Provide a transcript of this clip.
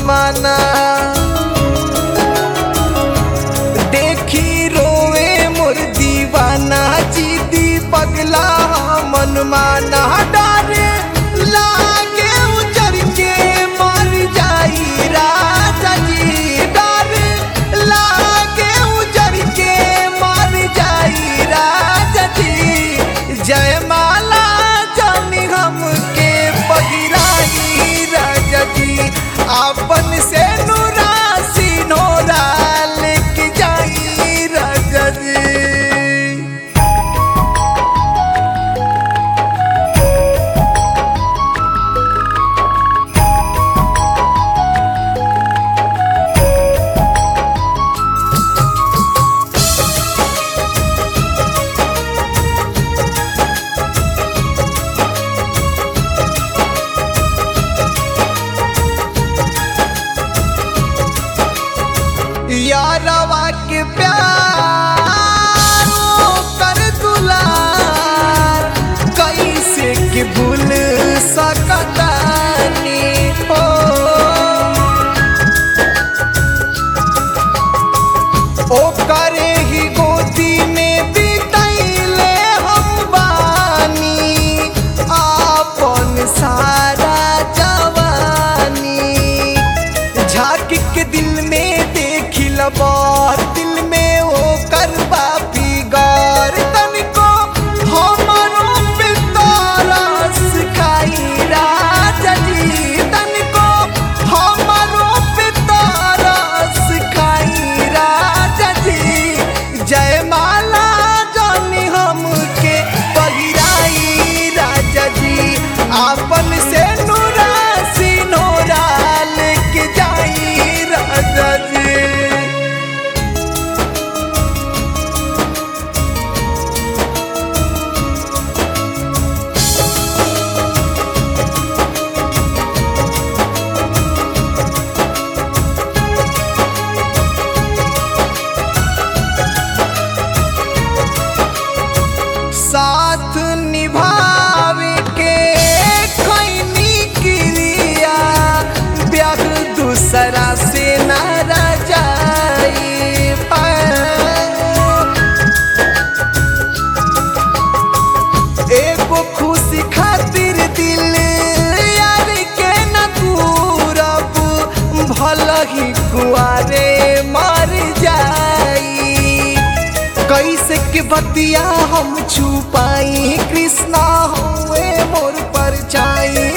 जमाना देखी रोवे मोर दीवाना जीदी पगला मन माना डारे लागे उजर के मर जाई राजा जी डारे लागे उजर के मर जाई राजा जी जयमाला जानी हमके पहिराई राजा जी आपन से नूरा सिनोरा लेके जाई राजा जी यारवा के प्यार कर दुलार कैसे के भूल सकतानी हो ओ करे ही गोदी में बितैले हम बानी आपन सारा जवानी झांक के दिल में देखिल बार दिल में ओ करबा फिगर तनिको हमरो पे तरस खाई राजा जी तनिको हमरो पे तरस खाई राजा जी जयमाला जानी हमके पहिराई राजा जी आपन से नूरा सिनोरा लेके जाई राजा जी साथ निभावे के खैनी क्रिया ब्याह दूसरा से न रजाई एगो खुशी खातिर दिल यार के न दूरब भल ही कुआरे मर जाई कैसे के बतिया हम छुपाई कृष्णा हुए मोर पर छाई